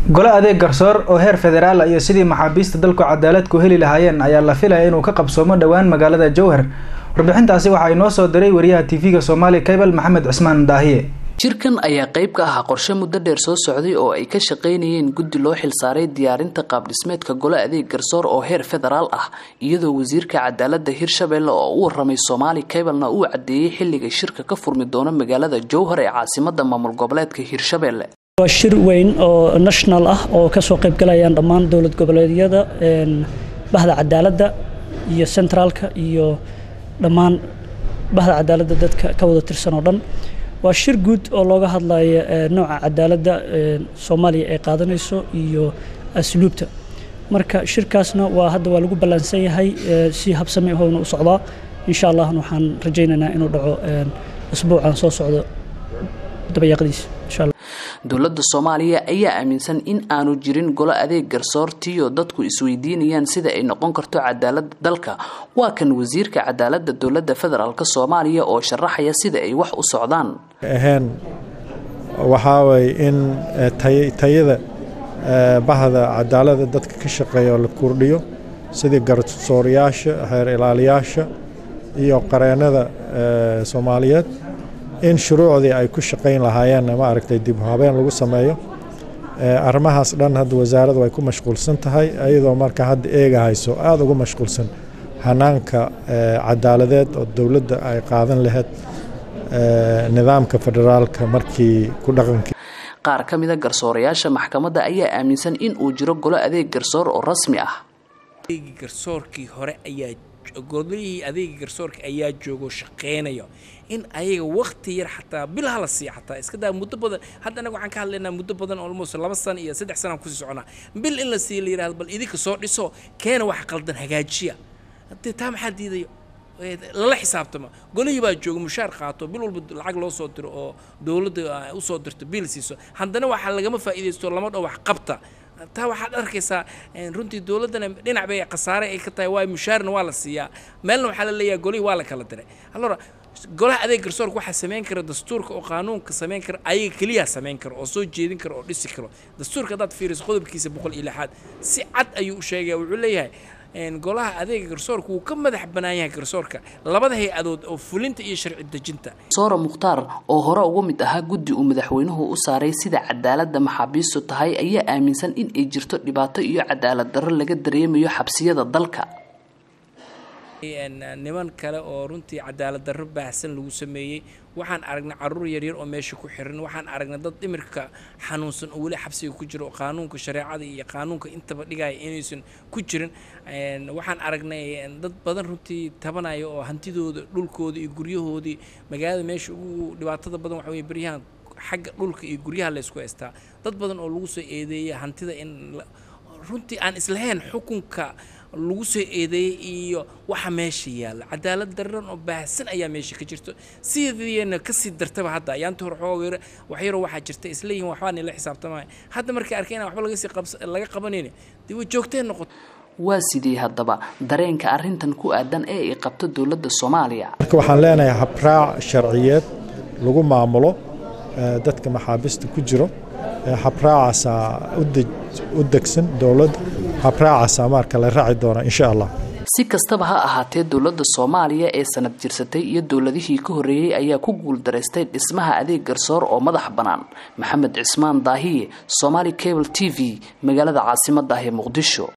gole adeeg garsoor oo heer federaal iyo sidii maxaabiista dalku cadaalad ku heli lahaayeen ayaa la filaya inuu ka qabsoomo dhowaan magaalada jowhar warbixintaasi waxaa inoo soo diray wariyaha tv-ga soomaali cable maxamed cismaan daahiye jirkan ayaa qayb ka ahaa qorshe muddo dheer soo socday oo ay ka shaqaynayeen guddi loo xilsaaray diyaarinta qaabdhismeedka gole adeeg garsoor oo heer federaal ah iyadoo wasiirka cadaalada hirshabelle oo u waramay soomaali cablena uu cadeeyey xilliga shirka ka furmi doono magaalada jowhar ee caasimada maamul goboleedka hirshabelle waa shir weyn oo national ah oo kasoo qaybgalayaan dhammaan dowlad goboleedyada bahda cadaaladda iyo centraalka iyo dhammaan bahda cadaaladda dadka ka wada tirsan oo dhan waa shir guud oo looga hadlayo nooca cadaaladda soomaaliya ay qaadanayso iyo asluubta marka shirkaasna waa hadda waa lagu ballaansan yahay si habsami ahoona u socdaa insha allah waxaan rajaynaynaa inuu dhaco asbuucan soo socdo dabayaaqdiisa insha allah dowladda soomaaliya ayaa aaminsan in aanu jirin golo adeeg garsoortiyo dadku isweydiinayaan sida ay noqon karto cadaalada dalka waa kan wasiirka cadaalada dowlada federaalk soomaaliya oo sharaxaya sida ay wax u socdaan ahayn waxaa waye in tayada bahda cadaalada dadka ka shaqeeya oo la kordhiyo sidii garsoorayaasha xeer ilaaliyaasha iyo qareennada soomaaliyeed in shuruucdii ay ku shaqayn lahaayeen ma aragtay dib habeen lagu sameeyo arrimahaas dhan hadda wasaaraddu ay ku mashquulsan tahay iyadoo marka hadda eega hayso aada ugu mashquulsan hanaanka cadaaladeed oo dowladda ay qaadan lahayd nidaamka federaalka markii ku dhaqankii qaar ka mida garsoorayaasha maxkamadda ayaa aaminsan in uu jiro golo adeeg garsoor oo rasmi ah garsoorkii hore ayaa golihii adeega garsoorka ayaa joogo shaqeynayo in ayaga wakti yar xataa bil hala siiya xataa iska daa muddo badan hadda anaga waxaan ka hadlaynaa muddo badan almost laba sano iyo saddex sanaan kusii soconaa bil in la siiya la yirahdo bal idinka soo dhiso keena wax qaldan hagaajiya hadee taa maxaa diidayo lala xisaabtama golihii baa jooga mushaar qaato bil walba lacag loo soo diro oo dowladda usoo dirto bil siiso haddana waxaa lagama faa'iidaysto lama dho wax qabta taa waxaad arkaysaa runtii dowladdana dhinac bay khasaare ay ka tahay waayo mushaarna waa la siiyaa meelna waxaa la leeyahay golihii waa la kala diray allora golaha adeeg garsoorka waxaa samayn kara dastuurka oo qaanuunka samayn kara ayaga keliyaa samayn karo oo soo jeedin karo oo dhisi karo dastuurka haddaad fiiriso qodobkiisa boqol iyo lixaad si cad ayuu u sheegaya wuxuu leeyahay golaha adeega garsoorka wuu ka madax bannaan yahay garsoorka labada hay-adood oo fulinta iyo sharci dejinta soora mukhtaar oo hore uga mid ahaa guddi uu madaxweynuhu u saaray sida cadaaladda maxaabiistu tahay ayaa aaminsan in ay jirto dhibaato iyo cadaalad darro laga dareemayo xabsiyada dalka niman kale oo runtii cadaalad darro baahsan lagu sameeyey waxaan aragnay caruur yaryar oo meesha ku xiran waxaan aragnay dad dhimirka xanuunsan oo weli xabsiga ku jira oo qaanuunka shareecada iyo qaanuunka intaba dhigaya inaysan ku jirin waxaan aragnay dad badan runtii tabanaya oo hantidooda dhulkooda iyo guryahoodii magaalada meesha ugu dhibaatada badan waxa weye beryahan xagga dhulka iyo guryaha laysku haystaa dad badan oo lagu soo eedeeya hantida in runtii aan islahayn xukunka lagu soo eedeeyey iyo waxa meesha yaalla cadaalad daran oo baahsan ayaa meesha ka jirto sideena kasii dartaba hadda ayaanta hore xoogayr waxyaro waxaa jirta isleeyihin waxbaa nila xisaabtamaya hadda markay arkay inaan waxba lagasii laga qabanayni dee way joogteen noqoto waa sidii haddaba dareenka arrintan ku aadan ee ay qabto dowladda soomaaliya marka waxaan leenahay habraac sharciyeed lagu maamulo dadka maxaabiista ku jiro habraacaasaa u degsan dowladda habraacaasaa marka la raaci doona insha allah si kastaba ha ahaatee dowladda soomaaliya ee sanad jirsatay iyo dowladihii ka horreeyey ayaa ku guuldaraystay dhismaha adeeg garsoor oo madax bannaan maxamed cismaan daahiye somaali cable t v magaalada caasimadda ah ee muqdisho